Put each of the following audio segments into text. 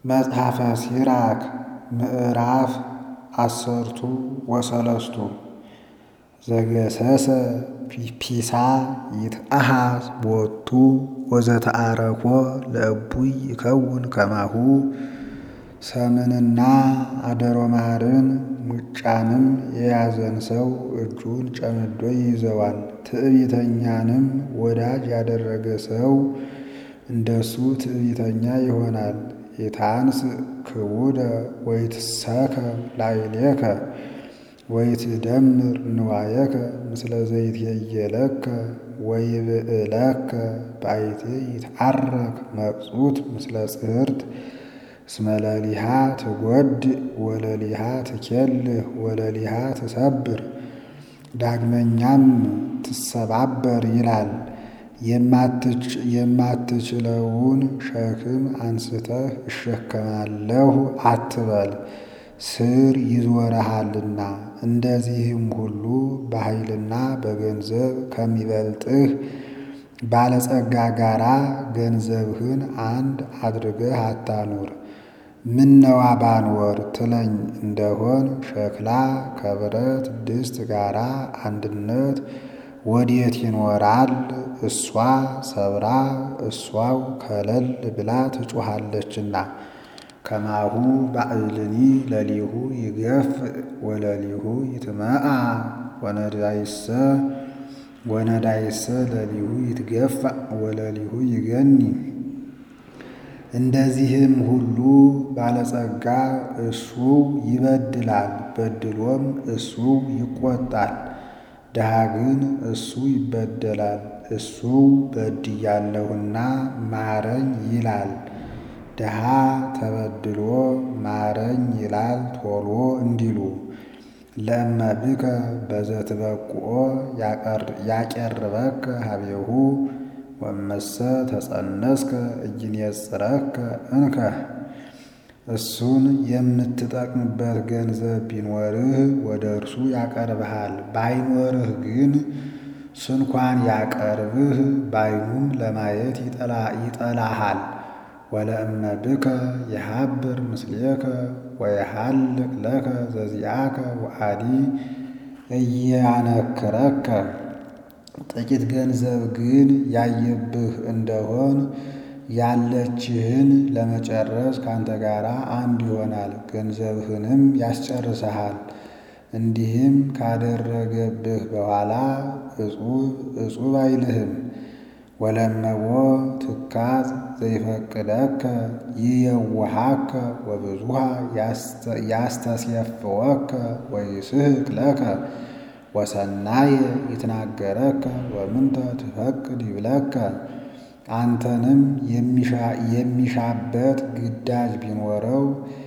መጽሐፈ ሲራክ ምዕራፍ አሰርቱ ወሰለስቱ ዘገሰሰ ፒሳ ይትአሃዝ ቦቱ ወዘተአረኮ ለእቡይ ይከውን ከማሁ ሰምንና አደሮ ማርን ሙጫንም የያዘን ሰው እጁን ጨምዶ ይይዘዋል። ትዕቢተኛንም ወዳጅ ያደረገ ሰው እንደሱ ትዕቢተኛ ይሆናል። ኢታንስ ክቡደ ወይትሰከም ላዕሌከ ወይትደምር ንዋየከ ምስለ ዘይትየየለከ ወይብእለከ ባይቴ ይትዓረክ መቅጹት ምስለ ጽሕርት እስመ ለሊሃ ትጐድእ ወለሊሃ ትኬልህ ወለሊሃ ትሰብር። ዳግመኛም ትሰባበር ይላል። የማትችለውን ሸክም አንስተህ እሸከማለሁ አትበል፣ ስር ይዞረሃልና። እንደዚህም ሁሉ በኃይልና በገንዘብ ከሚበልጥህ ባለጸጋ ጋራ ገንዘብህን አንድ አድርገህ አታኑር። ምነዋ ባንወር ትለኝ እንደሆን ሸክላ ከብረት ድስት ጋራ አንድነት ወዴት ይኖራል? እሷ ሰብራ እሷው ከለል ብላ ትጮኻለችና። ከማሁ ባዕልኒ ለሊሁ ይገፍ ወለሊሁ ይትመአ ወነዳይሰ ወነዳይሰ ለሊሁ ይትገፋ ወለሊሁ ይገኒ። እንደዚህም ሁሉ ባለጸጋ እሱ ይበድላል፣ በድሎም እሱ ይቆጣል። ድሃ ግን እሱ ይበደላል፣ እሱ በድያለሁና ማረኝ ይላል። ድሃ ተበድሎ ማረኝ ይላል ቶሎ እንዲሉ ለእመብከ በዘትበቁኦ ያቀርበከ ሀቤሁ ወመሰ ተጸነስከ እይንየጽረከ እንከ። እሱን የምትጠቅምበት ገንዘብ ቢኖርህ ወደ እርሱ ያቀርብሃል። ባይኖርህ ግን ስንኳን ያቀርብህ ባይኑም ለማየት ይጠላሃል። ወለእመብከ የሃብር ምስሌከ ወየሃልቅ ለከ ዘዚአከ ወአዲ እያነክረከ። ጥቂት ገንዘብ ግን ያየብህ እንደሆን ያለችህን ለመጨረስ ካንተ ጋር አንድ ይሆናል፣ ገንዘብህንም ያስጨርስሃል። እንዲህም ካደረገብህ በኋላ እጹብ እጹብ አይልህም። ወለመቦ ትካዝ ዘይፈቅደከ ይየውሃከ ወብዙሃ ያስተስየፍወከ ወይስሕቅ ለከ ወሰናየ ይትናገረከ ወምንተ ትፈቅድ ይብለከ። አንተንም የሚሻበት ግዳጅ ቢኖረው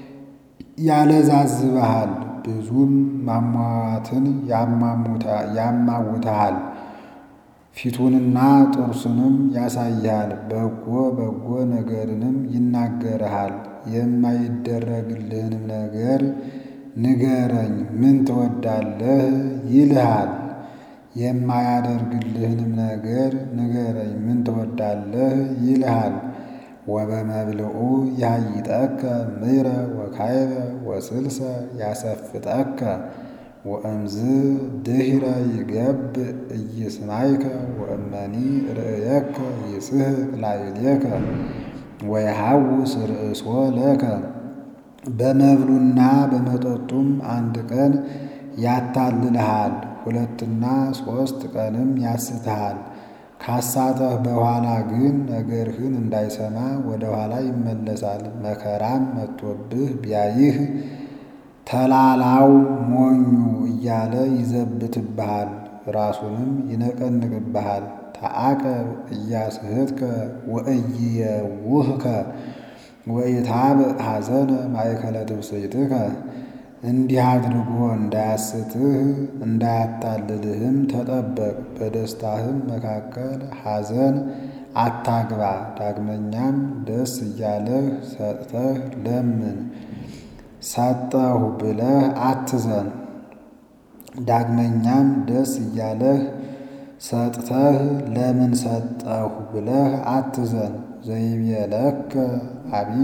ያለዛዝብሃል፣ ብዙም ማሟዋትን ያማውትሃል። ፊቱንና ጥርሱንም ያሳይሃል፣ በጎ በጎ ነገርንም ይናገርሃል። የማይደረግልህንም ነገር ንገረኝ ምን ትወዳለህ ይልሃል። የማያደርግልህንም ነገር ንገረኝ ምን ትወዳለህ ይልሃል። ወበመብልዑ ያይጠከ ምይረ ወካይበ ወስልሰ ያሰፍጠከ ወእምዝ ድኅረ ይገብእ ኢይስማይከ ወእመኒ ርእየከ ይስሕቅ ላዕሌከ ወየሐውስ ርእሶ ለከ። በመብሉና በመጠጡም አንድ ቀን ያታልልሃል፣ ሁለትና ሦስት ቀንም ያስትሃል። ካሳተህ በኋላ ግን ነገርህን እንዳይሰማ ወደ ኋላ ይመለሳል። መከራም መጥቶብህ ቢያይህ ተላላው ሞኙ እያለ ይዘብትብሃል፣ ራሱንም ይነቀንቅብሃል። ተዓቀብ እያስሕትከ ወእይየውህከ ወኢታብእ ሐዘነ ማእከለ ትብስይትከ። እንዲህ አድርጎ እንዳያስትህ እንዳያታልልህም ተጠበቅ። በደስታህም መካከል ሐዘን አታግባ። ዳግመኛም ደስ እያለህ ሰጥተህ ለምን ሰጠሁ ብለህ አትዘን። ዳግመኛም ደስ እያለህ ሰጥተህ ለምን ሰጠሁ ብለህ አትዘን። ዘይቤለከ አቢይ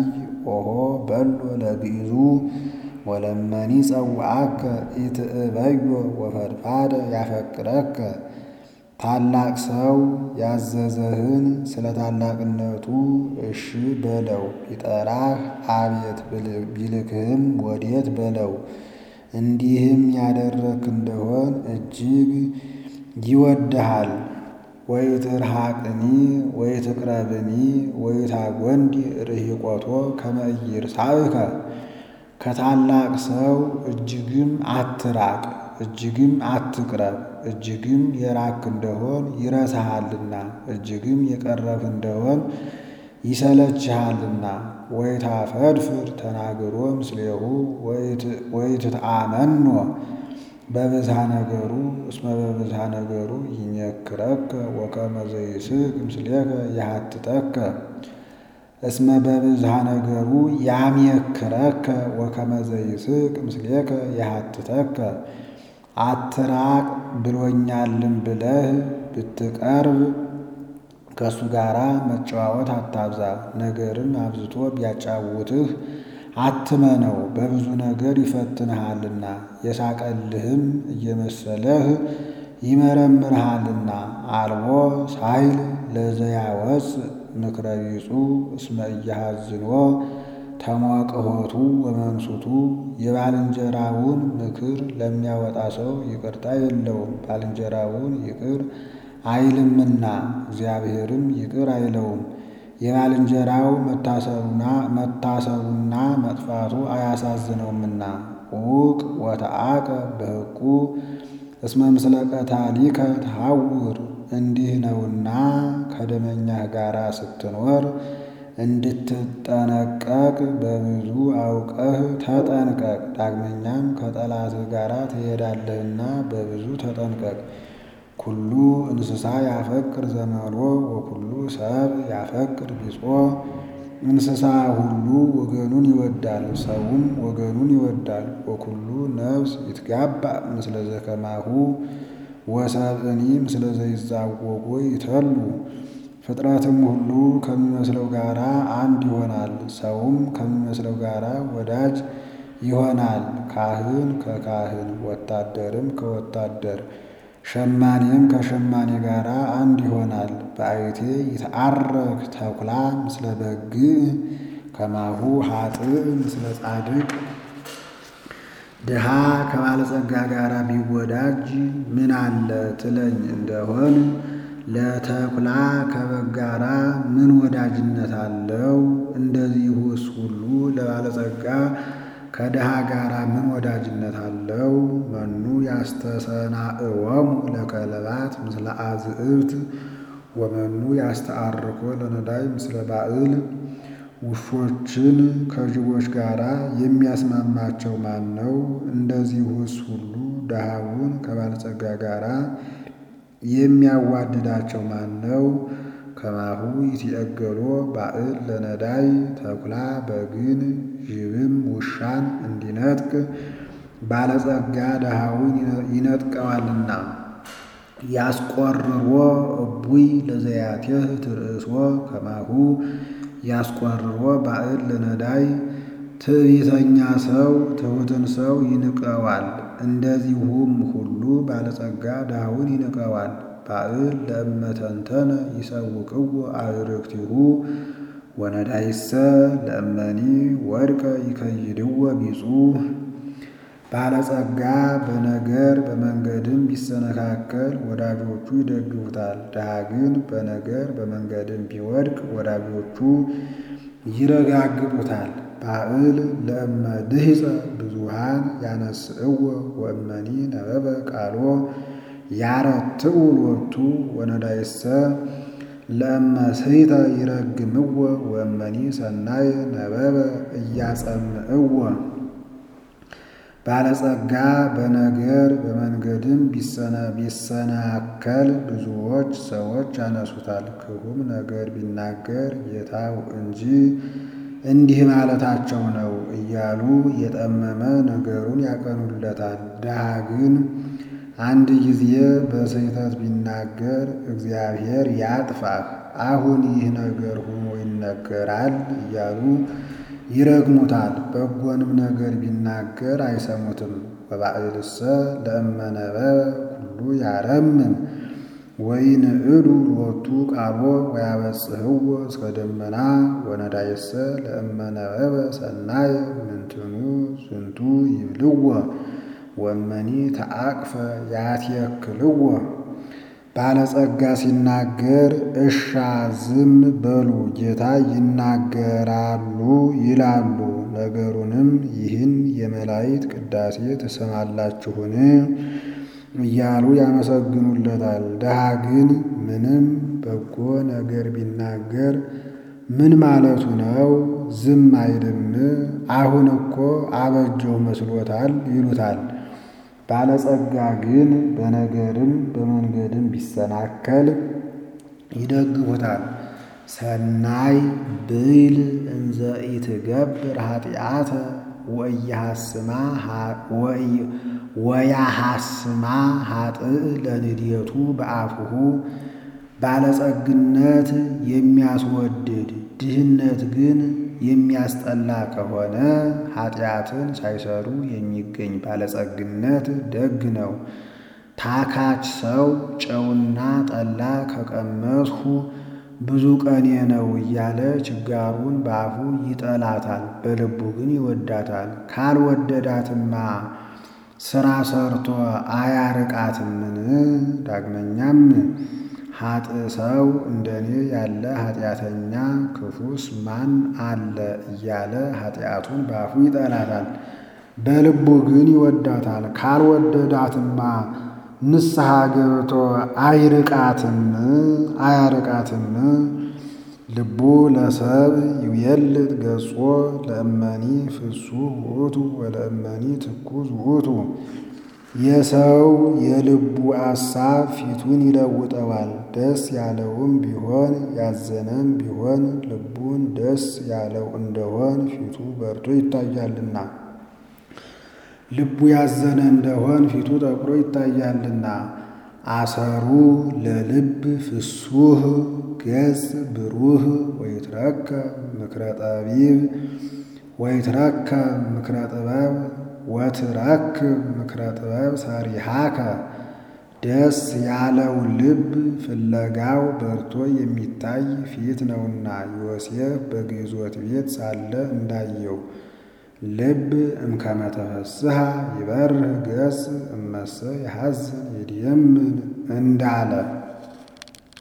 ኦሆ በሎ ለግዕዙ ወለመኒ ጸውዐከ ኢትእበዮ ወፈድፋደ ያፈቅረከ ታላቅ ሰው ያዘዘህን ስለ ታላቅነቱ እሺ በለው። ቢጠራህ አቤት ቢልክህም ወዴት በለው። እንዲህም ያደረክ እንደሆን እጅግ ይወድሃል። ወይትርሐቅኒ ወይትቅረብኒ ወይታጐንዲ ርሂቆቶ ከመ ኢይርሳዕከ ከታላቅ ሰው እጅግም አትራቅ፣ እጅግም አትቅረብ። እጅግም የራክ እንደሆን ይረሳሃልና፣ እጅግም የቀረብህ እንደሆን ይሰለችሃልና። ወይታፈድፍድ ተናግሮ ምስሌሁ ወይትትአመኖ በብዝሃ ነገሩ እስመ በብዝሃ ነገሩ ይሜክረከ ወከመ ዘይስሕቅ ምስሌከ የሐትተከ እስመ በብዝሃ ነገሩ ያሜክረከ ወከመ ዘይስሕቅ ምስሌከ የሐትተከ አትራቅ ብሎኛልም ብለህ ብትቀርብ ከእሱ ጋር መጨዋወት አታብዛ። ነገርም አብዝቶ ቢያጫውትህ አትመነው፣ በብዙ ነገር ይፈትንሃልና የሳቀልህም እየመሰለህ ይመረምርሃልና። አልቦ ሳይል ለዘያወፅእ ምክረ ቢጹ እስመ ኢያሐዝንዎ ተሞቅሖቱ ወመንሱቱ የባልንጀራውን ምክር ለሚያወጣ ሰው ይቅርታ የለውም፣ ባልንጀራውን ይቅር አይልምና እግዚአብሔርም ይቅር አይለውም። የባልንጀራው መታሰሩና መጥፋቱ አያሳዝነውምና። ዑቅ ወተአቀ በሕቁ እስመ ምስለ ቀታሊከ ተሐውር እንዲህ ነውና ከደመኛህ ጋር ስትኖር እንድትጠነቀቅ በብዙ አውቀህ ተጠንቀቅ። ዳግመኛም ከጠላትህ ጋር ትሄዳለህና በብዙ ተጠንቀቅ። ኩሉ እንስሳ ያፈቅር ዘመሮ ወኩሉ ሰብ ያፈቅር ቢጾ። እንስሳ ሁሉ ወገኑን ይወዳል፣ ሰውም ወገኑን ይወዳል። ወኩሉ ነፍስ ይትጋባእ ምስለ ዘከማሁ ወሰብእኒ ምስለ ዘይዛወጎ ይተሉ። ፍጥረትም ሁሉ ከሚመስለው ጋር አንድ ይሆናል፣ ሰውም ከሚመስለው ጋር ወዳጅ ይሆናል። ካህን ከካህን ወታደርም ከወታደር ሸማኔም ከሸማኔ ጋር አንድ ይሆናል። በአይቴ ይትዓረክ ተኩላ ምስለ በግዕ ከማሁ ኃጥእ ምስለ ጻድቅ። ድሃ ከባለጸጋ ጋር ቢወዳጅ ምን አለ ትለኝ እንደሆን ለተኩላ ከበግ ጋራ ምን ወዳጅነት አለው? እንደዚሁስ ሁሉ ለባለጸጋ ከድሃ ጋር ምን ወዳጅነት አለው? መኑ ያስተሰናእወሙ ለከለባት ምስለ አዝዕብት ወመኑ ያስተአርኮ ለነዳይ ምስለ ባዕል። ውሾችን ከጅቦች ጋር የሚያስማማቸው ማን ነው? እንደዚሁስ ሁሉ ድሃውን ከባለጸጋ ጋር የሚያዋድዳቸው ማን ነው? ከማሁ ይትየገሎ ባዕል ለነዳይ ተኩላ በግን ጅብም ውሻን እንዲነጥቅ ባለጸጋ ድሃውን ይነጥቀዋልና። ያስቆርሮ እቡይ ለዘያቴህ ትርእሶ ከማሁ ያስቆርሮ ባዕል ለነዳይ ትዕቢተኛ ሰው ትሑትን ሰው ይንቀዋል። እንደዚሁም ሁሉ ባለጸጋ ድሃውን ይንቀዋል። ባዕል ለእመተንተነ ይሰውቅዎ አዕርክቲሁ ወነዳይሰ ለእመኒ ወድቀ ይከይድዎ ቢጹ። ባለጸጋ በነገር በመንገድም ቢሰነካከል ወዳጆቹ ይደግፉታል። ድሃ ግን በነገር በመንገድም ቢወድቅ ወዳጆቹ ይረጋግጡታል። ባዕል ለእመ ድሂፀ ብዙሃን ያነስእዎ ወእመኒ ነበበ ቃሎ ያረትዑ ሎቱ ወነዳይሰ ለእመ ስሕተ ይረግምዎ ወእመኒ ሰናይ ነበበ እያጸምዕዎ። ባለጸጋ በነገር በመንገድም ቢሰናከል ብዙዎች ሰዎች ያነሱታል። ክፉም ነገር ቢናገር ጌታው እንጂ እንዲህ ማለታቸው ነው እያሉ የጠመመ ነገሩን ያቀኑለታል። ድሃ ግን አንድ ጊዜ በስህተት ቢናገር እግዚአብሔር ያጥፋህ፣ አሁን ይህ ነገር ሆኖ ይነገራል እያሉ ይረግሙታል። በጎንም ነገር ቢናገር አይሰሙትም። ወባዕልሰ ለእመነበ ኩሉ ያረምም ወይንዕዱ ሎቱ ቃሎ ወያበጽሕዎ እስከ ደመና ወነዳይሰ ለእመነበበ ሰናይ ምንትኑ ዝንቱ ይብልዎ ወመኒ ተአቅፈ ያትየክልዎ። ባለጸጋ ሲናገር እሻ ዝም በሉ ጌታ ይናገራሉ ይላሉ። ነገሩንም ይህን የመላእክት ቅዳሴ ትሰማላችሁን እያሉ ያመሰግኑለታል። ድሃ ግን ምንም በጎ ነገር ቢናገር ምን ማለቱ ነው? ዝም አይልም? አሁን እኮ አበጀው መስሎታል ይሉታል። ባለጸጋ ግን በነገርም በመንገድም ቢሰናከል ይደግፉታል። ሰናይ ብይል እንዘ ኢትገብር ኃጢአተ ወያሐስማ ኃጥእ ለንድየቱ በአፉሁ ባለጸግነት የሚያስወድድ ድህነት ግን የሚያስጠላ ከሆነ ኃጢአትን ሳይሰሩ የሚገኝ ባለጸግነት ደግ ነው። ታካች ሰው ጨውና ጠላ ከቀመስሁ ብዙ ቀኔ ነው እያለ ችጋሩን በአፉ ይጠላታል፣ በልቡ ግን ይወዳታል። ካልወደዳትማ ሥራ ሰርቶ አያርቃትምን? ዳግመኛም ኃጥእ ሰው እንደኔ ያለ ኃጢአተኛ ክፉስ ማን አለ እያለ ኃጢአቱን በአፉ ይጠላታል፣ በልቡ ግን ይወዳታል። ካልወደዳትማ ንስሐ ገብቶ አይርቃትም አያርቃትም። ልቡ ለሰብ ይቤልጥ ገጾ ለእመኒ ፍሱህ ውእቱ ወለእመኒ ትኩዝ ውእቱ። የሰው የልቡ አሳብ ፊቱን ይለውጠዋል። ደስ ያለውም ቢሆን ያዘነም ቢሆን ልቡን ደስ ያለው እንደሆን ፊቱ በርቶ ይታያልና ልቡ ያዘነ እንደሆን ፊቱ ጠቁሮ ይታያልና። አሰሩ ለልብ ፍሱህ ገጽ ብሩህ ወይትረከብ ምክረ ጠቢብ ወይትረከብ ምክረ ጥበብ ወትረክብ ምክረ ጥበብ ሰሪሃከ። ደስ ያለው ልብ ፍለጋው በርቶ የሚታይ ፊት ነውና ዮሴፍ በግዞት ቤት ሳለ እንዳየው ልብ እምከመ ተፈስሐ ይበርህ ገጽ እመሰ የሐዝን ይድየምን እንዳለ